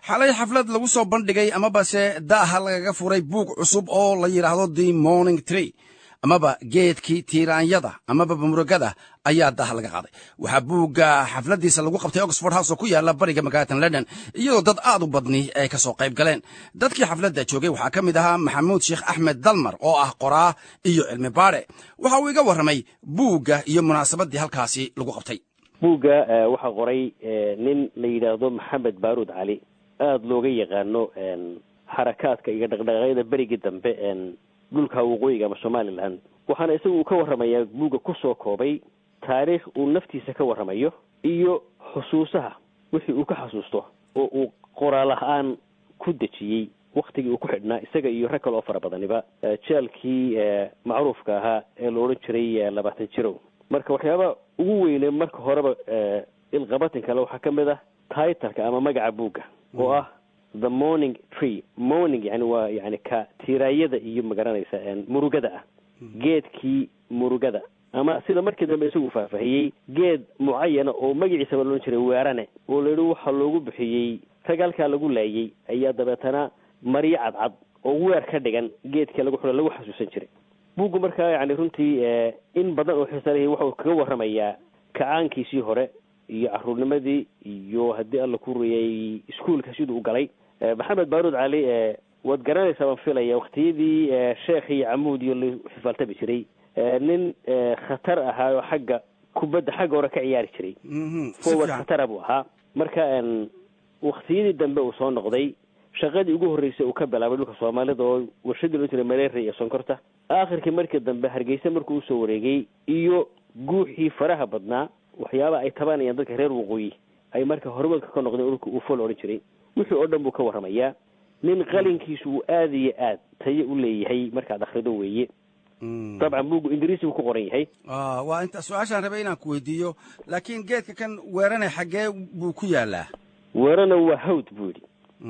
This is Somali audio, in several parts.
xalay xaflad lagu soo bandhigay amabase da'ha lagaga furay buug cusub oo la yidhaahdo the morning tree amaba geedkii tiiraanyada amaba bamuragada ayaa daha laga qaaday waxaa buugga xafladiisa lagu qabtay oxford house oo ku yaala bariga magaalatan london iyadoo dad aad u badni ay ka soo qayb galeen dadkii xafladda joogay waxaa ka mid ahaa maxamuud sheekh axmed dalmar oo ah qoraa iyo cilmi baare waxa uu iga warramay buugga iyo munaasabadii halkaasi lagu qabtay buugga waxaa qoray nin la yidhaahdo maxamed baaruud cali aada looga yaqaano xarakaadka iyo dhaqdhaqaaqyada berigii dambe dhulka waqooyiga ama somaliland waxaana isaga uu ka warramayaa buugga kusoo koobay taariikh uu naftiisa ka warramayo iyo xusuusaha wixii uu ka xasuusto oo uu qoraal ahaan ku dejiyey waktigii uu ku xidhnaa isaga iyo rag kale oo fara badaniba jeelkii macruufka ahaa ee la odhan jiray labaatan jirow marka waxyaaba ugu weyne marka horeba ilqabatin kale waxaa ka mid ah titleka ama magaca buugga oo ah the morning tree morning yani waa yani ka tiiraayada iyo magaranaysa murugada ah geedkii murugada ama sida markii dambe isagu faahfaahiyey geed mucayana oo magaciisaba loodhan jiray weerane oo la yidhi waxaa loogu bixiyey rag halkaa lagu laayay ayaa dabeetana maryo cadcad oo weer ka dhigan geedkii lagu xula lagu xasuusan jiray buuggu markaa yani runtii in badan oo xiisalihii waxau kaga warramayaa kacaankiisii hore iyo caruurnimadii iyo haddii alla ku ruyay iskuolka siduu u galay maxamed baaruud cali waad garanaysaa baan filaya waktiyadii sheekh iyo camuud iyo la xifaaltami jiray nin khatar ahaa oo xagga kubadda xagga hore ka ciyaari jiray forward khatara buu ahaa marka waktiyadii dambe uu soo noqday shaqadii ugu horreysay uu ka bilaabay dhulka soomaalida oo warshadii loo jiray maleria iyo sonkorta aakhirkii markii dambe hargeysa markuu usoo wareegay iyo guuxii faraha badnaa waxyaaba ay tabanayaan dadka reer waqooyi ay marka hormoodka ka noqdeen dhulka uu fol odhan jiray wixii oo dhan buu ka warramayaa nin qalinkiisu uu aada iyo aad tayo u leeyahay markaad akhrido weeye dabcan buuggu ingiriisi buu ku qoran yahay waa inta su-aashaan rabay inaan ku weydiiyo laakiin geedka kan weerane xaggee buu ku yaalaa weerana waa hawd buu yidhi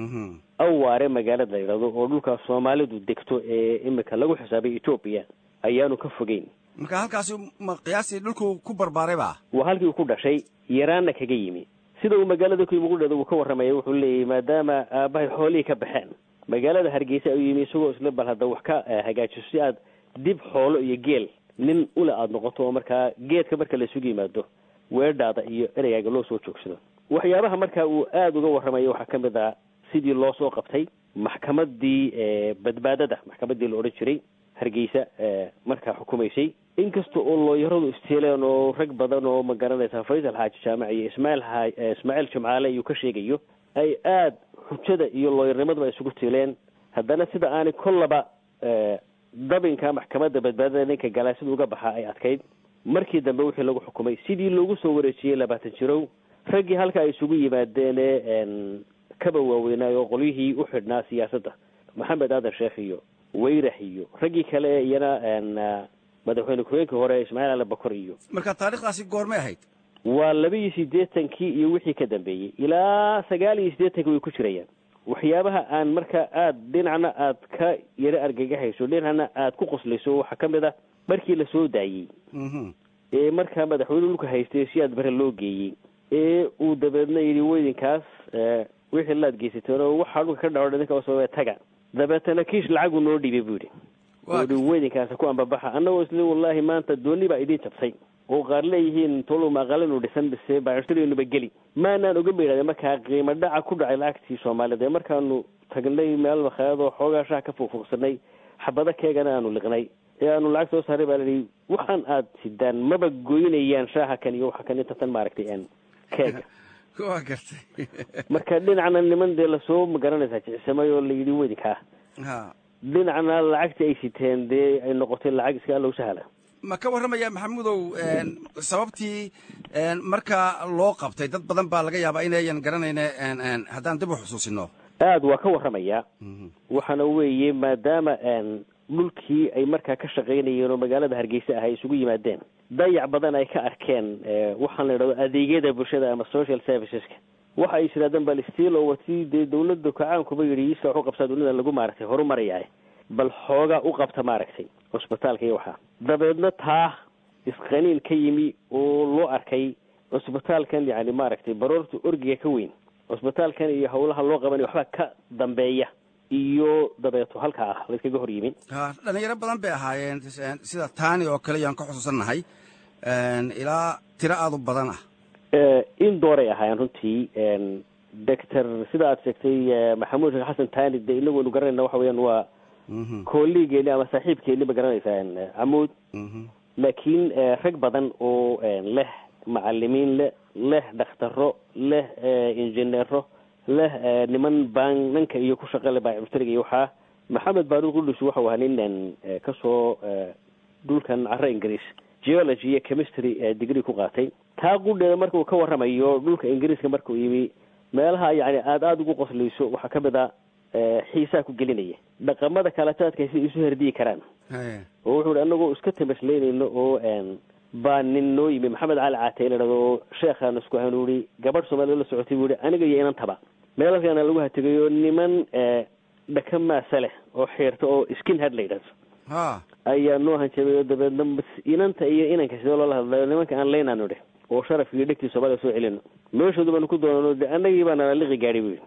awaare magaalada la yidhahdo oo dhulka soomaalidu degto ee imika lagu xisaabay etoobiya ayaanu ka fogeyn marka halkaasi ma qiyaastii dhulku ku barbaaray ba waa halkii uu ku dhashay yaraanna kaga yimi sida uu magaalada ku yimi qudheeda uu ka warramaya wuxuu leeyahy maadaama aabbahay xoolihii ka baxeen magaalada hargeysa ayuu yimi isagoo isla bal hadda wax ka hagaajiso si aad dib xoolo iyo geel nin ule aada noqoto oo markaa geedka marka laisugu yimaado weedhaada iyo ereygaaga loo soo joogsado waxyaabaha marka uu aada uga warramayo waxaa ka mid ah sidii loo soo qabtay maxkamadii badbaadada maxkamadii la odhan jiray hargeysa markaa xukumaysay inkasta oo looyaradu isteeleen oo rag badan oo ma garanaysa faysal xaaji jaamac iyo ismaail ha ismaaciil jimcaale iyuu ka sheegayo ay aada xujada iyo looyarnimadaba isugu tiileen haddana sida aanay kollaba dabinka maxkamadda badbaadada ninka galaa sida uga baxaa ay adkayd markii dambe wixii lagu xukumay sidii loogu soo wareejiyey labaatan jirow raggii halka ay isugu yimaadeene kaba waaweynaayo oo qolyihii u xidhnaa siyaasadda maxamed aadan sheekh iyo weyrax iyo raggii kale ee iyana madaxweyne ku-xigeenkii hore ismaaciil ali bakor iyo marka taarikhdaasi goormay ahayd waa laba iyo siddeetankii iyo wixii ka dambeeyey ilaa sagaal iyo siddeetankii way ku jirayaan waxyaabaha aan marka aada dhinacna aad ka yaro argagaxayso dhinacna aad ku qoslayso waxaa ka mid ah markii la soo daayey ee markaa madaxweyne dhulka haystay si aad bare loo geeyey ee uu dabeedna yidhi weydinkaas wixii laad geysateen oo waxaa dhulka ka dhaco idinka sababee taga dabeetana kiish lacagu noo dhiibay buu yidhi ohi weydinkaasi ku ambabaxa annagoo isle wallaahi maanta dooni baa idiin jabtay oo qaar leeyihiin toluma aqalinu dhisan bise baashtariynuba geli maanaan oga baydhahde markaa qiimo dhaca ku dhacay lacagtii soomaaliyed ee markaanu tagnay meel makhaayadoo xoogaa shaha ka fuufuuqsanay xabado keegana aanu liqnay ee aanu lacag soo saaray baa layihi waxaan aad sidaan maba goynayaan shaaha kan iyo waxa kan inta tan maaragtay n keega waa gartay marka dhinacna niman dee lasoo magaranaysaa jicsamay oo layidhi weydinkaa ha dhinacna lacagtii ay siteen dee ay noqotay lacag iska allow sahla ma ka warramaya maxamudow sababtii marka loo qabtay dad badan baa laga yaabaa inayan garanayne haddaan dib u xusuusino aada waa ka warramayaa waxaana weeye maadaama dhulkii ay markaa ka shaqaynayeen oo magaalada hargeysa ah ay isugu yimaadeen dayac badan ay ka arkeen waxaan la idhahdo adeegyada bulshada ama social serviceska waxa ay yidhahdeen bal stiil oo wati dee dawladda kacaankuba yidhi iska wax u qabsaa dunida lagu maaragtay horumaraya bal xoogaa u qabta maaragtay cusbitaalka iyo waxaa dabeedna taa isqaniin ka yimi oo loo arkay cusbitaalkan yani maaragtay baroorta orgiga ka weyn cusbitaalkan iyo hawlaha loo qabanayo waxbaa ka dambeeya iyo dabeeto halka ah layskaga hor yimin dhalinyaro badan bay ahaayeen sida taani oo kale yaan ka xusuusannahay ilaa tiro aada u badan ah in dooray ahaayeen runtii doctor sida aad sheegtay maxamuud sheekh xasan taani de inagu aynu garanayna waxa weeyaan waa kooligeeni ama saaxiibkeeni ma garanaysaa camuud laakiin rag badan oo leh macalimiin le leh dhakhtaro leh injineero leh niman baananka iyo ku shaqale baamushteriga iyo waxaa maxamed baaruud qudus waxau ahaa nin kasoo dhulkan caro ingiriis geology iyo chemistry degree ku qaatay taa qudheeda marka uu ka warramayo dhulka ingiriiska markuu yimi meelaha yani aada aada ugu qoslayso waxaa ka mid a xiisaa ku gelinaya dhaqamada kaletaadka siday isu herdiyi karaan oo wuxuu hi anagoo iska tamasleynayno oo baa nin noo yimi maxamed cali caatay la dhahdo oo sheekhaan isku hanuuri gabadh soomaalida la socotay buu hi aniga iyo inantaba meelalkaana lagu hategayo niman dhaka maasa leh oo xiirta oo skin head la yidhahdo ayaa noo hanjabay oo dabeedna inanta iyo inanka sidee loola hadlayo nimanka aan leynaano dheh oo sharafka iyo dhegtii soomaliya soo celino meeshooda baanu ku doonano de anagii baa nala liqi gaadhay buyi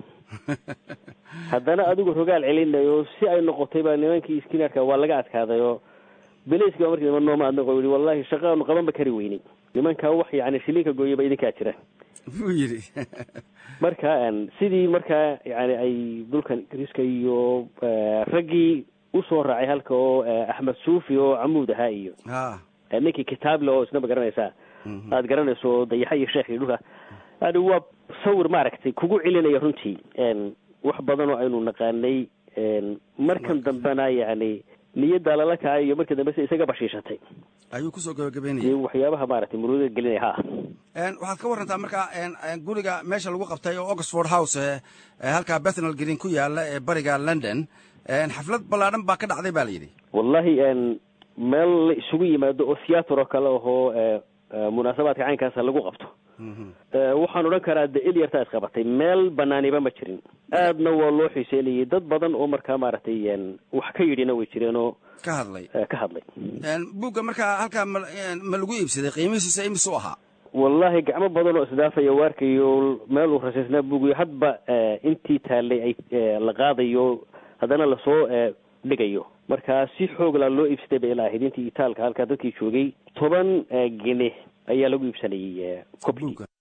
haddana adigu rogaal celinayo si ay noqotay baa nimankii skinarka waa laga adkaaday oo belayski baa markii niman nooma adnaqo yihi wallahi shaqaanu qabanba kari weynay nimankaa wax yani shilinka gooyaba idinkaa jira buu yidhi marka sidii markaa yani ay dhulkan ingiriiska iyo raggii usoo raacay halka oo axmed suufi oo camuud ahaa iyo ninkii kitaable oo isna ma garanaysaa aada garanayso dayaxa iyo sheekh iyo dhulka yani waa sawir maaragtay kugu celinaya runtii wax badan oo aynu naqaanay markan dambena yani niyaddaa lala kacay iyo markii dambe se isaga bashiishatay ayuu kusoo gabagabeynaya waxyaabaha maaragtay murugada gelinaya ha waxaad ka warantaa marka guriga meesha lagu qabtay oo oxford house halkaa bethnal green ku yaala ee bariga london xaflad ballaadhan baa ka dhacday ba la yidhi wallahi meel la isugu yimaado oo theater oo kale ahoo munaasabaadka caynkaasa lagu qabto waxaan odhan karaa de il yartaa isqabatay meel banaaniba ma jirin aadna waa loo xiiseynayay dad badan oo markaa maaragtay wax ka yidhina way jireen oo ka hadlay ka hadlay buugga markaa halkaa ma ma lagu iibsaday qiimihiisa imisuu ahaa wallahi gacmo badan oo isdaafaya waarkayo meel uu rasaysnaa buugiyo hadba intii taallay ay la qaadayo haddana lasoo dhigayo markaa si xooglaa loo iibsaday bay ilaa ahayd intii itaalka halkaa dadkii joogay toban gene ayaa lagu iibsanayay copy